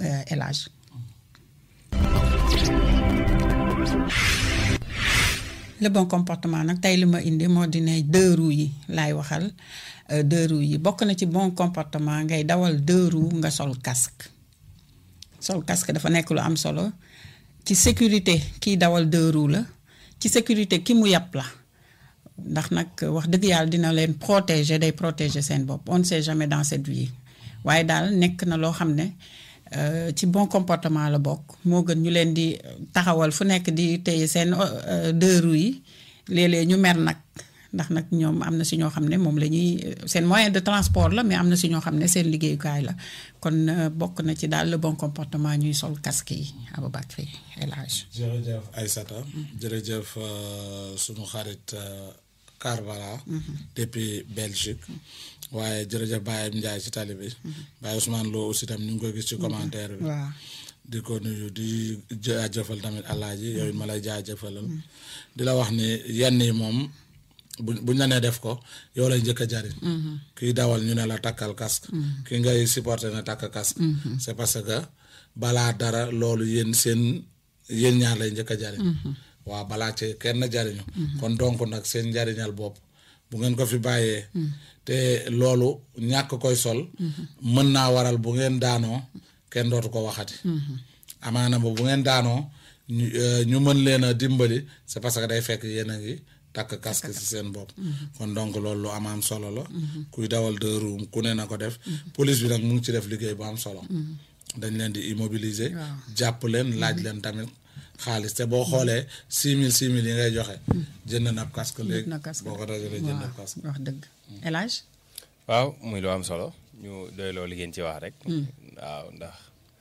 El Hadj le bon comportement nag tey li ma indi moo di ne deux roues yi laay waxal deux roues yi bokk na ci bon comportement ngay dawal deux roues nga sol casque sol casque dafa nekk lu am solo ci sécurité kiy dawal deux roues la ci sécurité ki mu yàpp la ndax nag wax dëgg yàlla dina leen protéger day protéger seen bopp on ne sait jamais dans cette vie waaye daal nekk na loo xam ne ci bon comportement la bokk moo gën ñu leen di taxawal fu nekk di téye seen deux roues yi léeg-léeg ñu mer nag ndax nag ñoom am na si ñoo xam ne moom la ñuy seen moyen de transport la mais am na si ñoo xam ne seen liggéeyukaay la kon bokk na ci daal le bon comportement ñuy sol casque yi Aboubacry El Hadj jërëjëf Aïssata jërëjëf sunu xarit Karbala depuis Belgique waaye jërëjëf Baye Ndiaye ci tali bi Baye Ousmane Lo aussi tam ñu ngi koy gis ci commentaire bi waaw di ko nuyu di jaajëfal tamit alaaji yooyu ma lay jaajëfalal di la wax ni yenn yi moom bu buñ la nee def ko yow lay njëkk a jariñ kiy dawal ñu ne la takkal casque ki ngay supporter na takk casque c'est parce que balaa dara loolu yéen seen yéen ñaar lay njëkk a jariñ waaw balaa ci kenn jariñu kon donc nag seen njariñal bopp bu ngeen ko fi bàyyee te loolu ñàkk koy sol mën naa waral bu ngeen daanoo kenn dootu ko waxati amaana ba bu ngeen daanoo ñu mën leen a dimbali c'est parce que day fekk yéen a ngi takk casque ci seen bopp kon donc loolu lu am am solo la kuy dawal deux roues ku ne na ko def police bi nag mu ngi ci def liggéey bu am solo dañ leen di immobiliser jàpp leen laaj leen tamit xaalis te boo xoolee six mille six mille yi ngay joxe jënd na ab casque léegi boo ko dajalee jënd ab casque wax dëgg El Hadj waaw muy lu am solo ñu doy loo li ngeen ci wax rek waaw ndax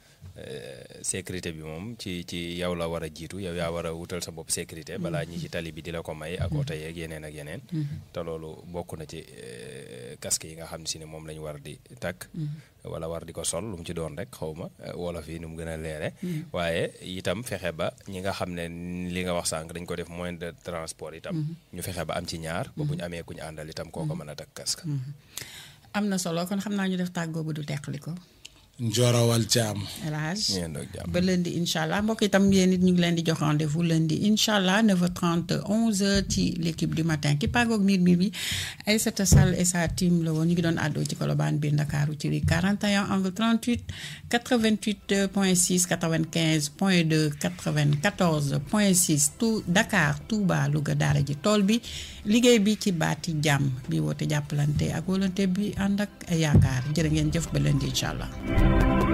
sécurité bi moom ci ci yow la war a jiitu yow yaa war a wutal sa bopp sécurité balaa ñi ci tali bi di la ko may ak oto yeeg yeneen ak yeneen te loolu bokk na ci casque yi nga xam ne si ne moom la ñu war di takk wala war di ko sol lu mu ci doon rek xaw ma wolof yi nu mu gën a leere waaye itam fexe ba ñi nga xam ne li nga wax sànq dañ ko def moyen de transport itam ñu fexe ba am ci ñaar ba bu ñu amee ku ñu àndal itam koo ko mën a takk casque am na solo kon xam naa ñu def tàggoo bu du teqli ko Njorawal Thiam. El Hadj ngeen doog jàmm ba lundi incha allah mbokk itam yéen it ñu ngi leen di jox rendez-vous lundi incha allah 9h30 11h ci l' équipe du matin ki paagoog miir miir bi Aïssata Sall et sa team la woon ñu ngi doon àddoo ci Colobane biir Ndakaaru ci 41 angle 38 88 point 6 95 point 2 94 point 6 tout Dakar Touba Louga daara ji tool bi liggéey bi ci baati jàmm bi woote jàppalante ak volonté bi ànd ak yaakaar jërë ngeen jëf ba lundi incha allah.